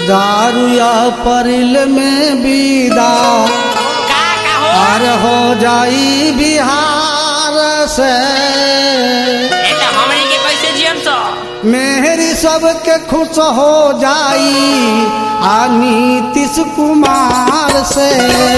दारुया परिल में विदा का का हो पार हो जाई बिहार से ए तो हमनी के कैसे जियम सो मेहरी सबके खुश हो जाई आ नीतीश कुमार से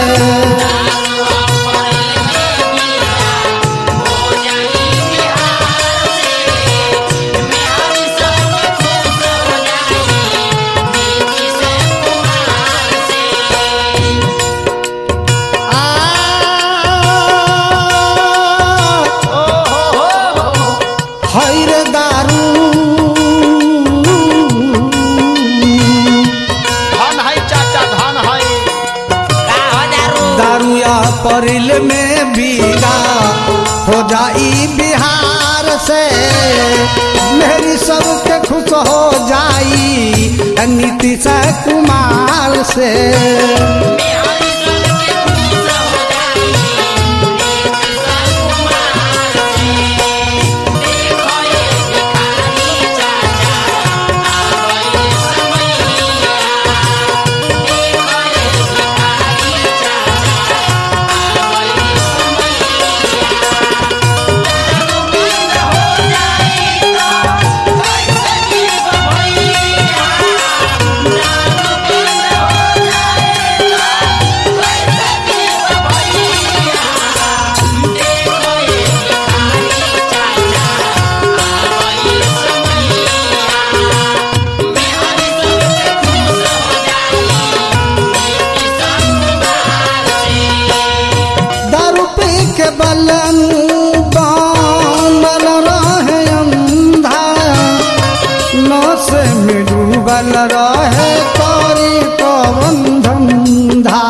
हैर दारू धन है चाचा धन है का हो दारू दारुया परिल में बीदा हो जाई बिहार से मेरी सबके खुश हो जाई नीतीश कुमार से दारू पी के बलन बनल रहे अंधा नस में डूबल रहे तोरी पवन धंधा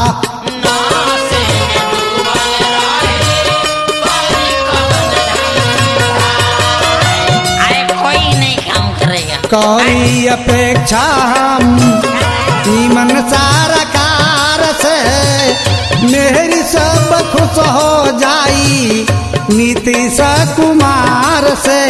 अरे कोई नहीं काम करेगा करी अपेक्षा हम नीमन सारा कार से मेरी सब खुश हो जाई नीतीश कुमार से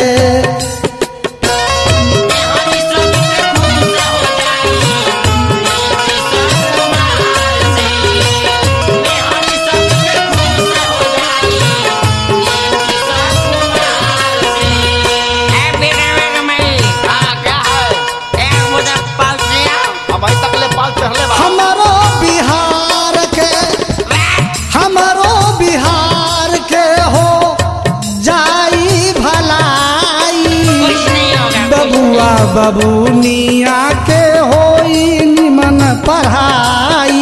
ए बेटा बेटा मैं हाँ क्या है एक मुझे पाल दिया अब अभी तक ले पाल चढ़ले बा हमारो बिहार के हमारो बिहार के हो जाई भलाई कुछ नहीं होगा बबुआ बबुनिया के होई निमन पढ़ाई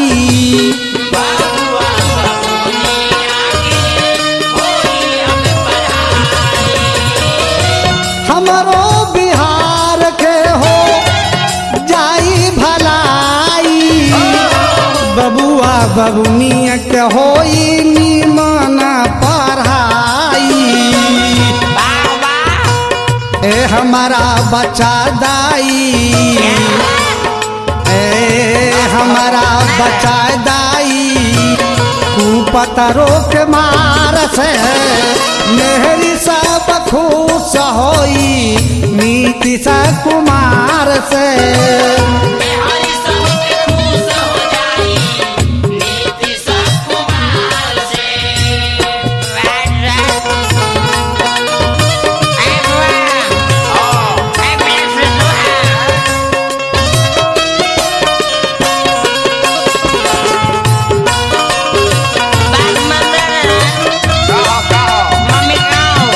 हमारो बिहार के हो जाई भलाई बबुआ बबुनिया के होई निमन पढ़ाई वाह वाह ए हमारा बच्चा दाई ए हमारा बच्चा दाई कुपतरो के मार से मेहरी सब खुश होई नीतीश कुमार से का हो का हो मम्मी गाँव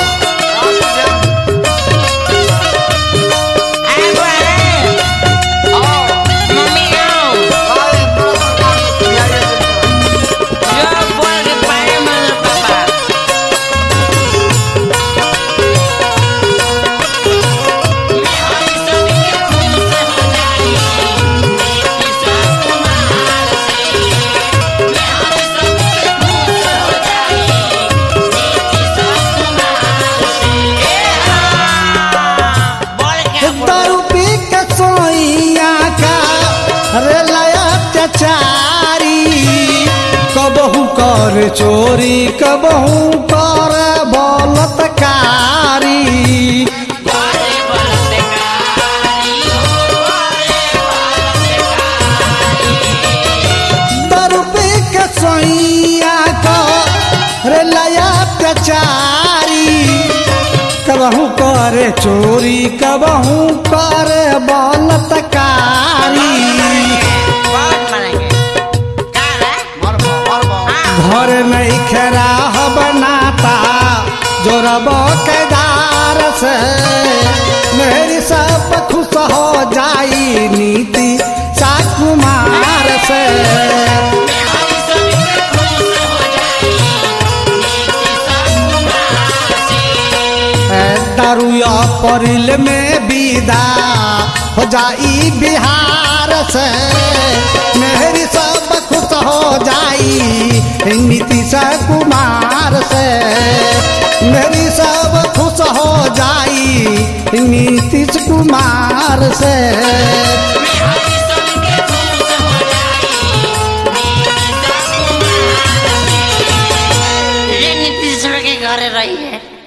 आओ मम्मी गाँव भाई बड़ा सरकार दिया ये जो बोल के पाए मन पापा बोल के दारू पी के सोइया का रे लया चचारी कबहू कर चोरी कबहू कर बलतकारी कबहू करे चोरी कबहू करे बलतकारी बहुत मरेंगे का रे मरबो मरबो हाँ घर नहीं खराह बनाता जोरब केदार से मेरी सब खुश हो जाई नीति साकुमार से हरी सभी के खुश हो जाई नीति सब कुमार से दारुया परिल में विदा हो जाई बिहार से मेरी सब खुश हो जाई नीतीश कुमार से मेरी सब खुश हो जाई नीतीश कुमार से हरी सभी के खुश हो जाई नीति सब कुमार से रे नीति सब के घरे रही है